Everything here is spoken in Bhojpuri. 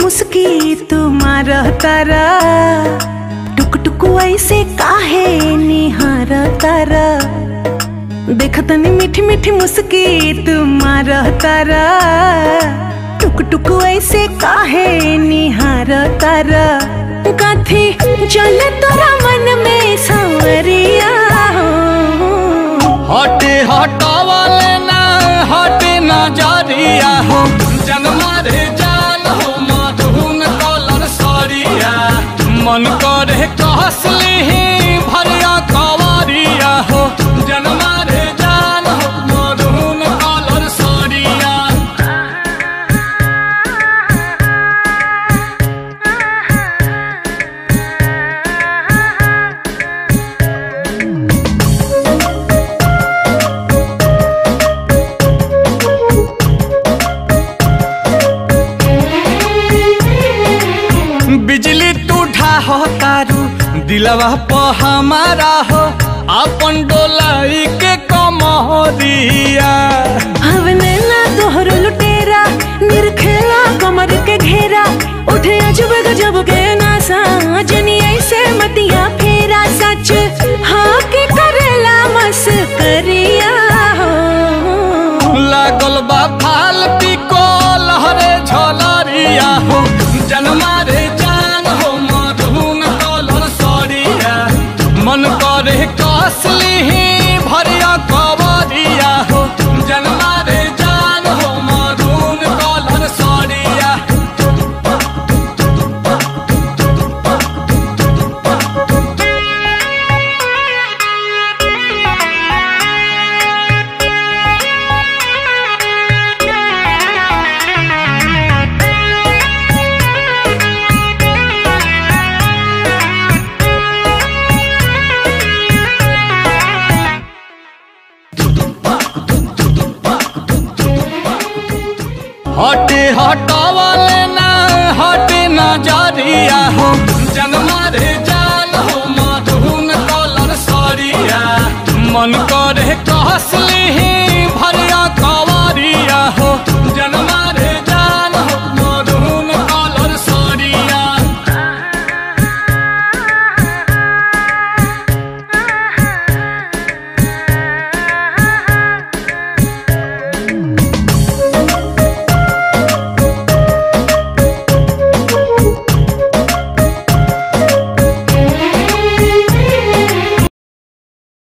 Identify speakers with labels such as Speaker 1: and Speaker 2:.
Speaker 1: मुस्की तुम्हार तारा टुक टुक ऐसे काहे निहार तारा देखतनी मीठी मीठी मुस्की तुम्हार तारा टुक टुक ऐसे काहे निहार तारा कथी चल तोरा मन में सांवरिया हो
Speaker 2: हटे हटावले ना हटे नजरिया हो जनमा रे जान हो मधुन कलर सरिया मन करे कहसली भरिया कवरिया हो जनमा रे जान हो मधुन कलर सरिया बिजली टूठा हो तारू दिलवा प हमारा हो अपन डोलाई के कमरिया
Speaker 1: हवने ना तोहर लुटेरा निरखेला कमर के घेरा उठे अजब गजब के नासा जनी ऐसे मतिया फेरा सच हाँ के करेला मस करिया हो
Speaker 2: लागल बा फाल पिको लहरे झलरिया हो जनमा रे जान हो मधुन कलर सरिया मन करे कसली भरिया कवरिया हो जनमा रे जान हो मधुन कलर सरिया हटे हटावले ना हटे नजरिया हो जनमा रे जान हो मधुन कलर सरिया मन करे कहसली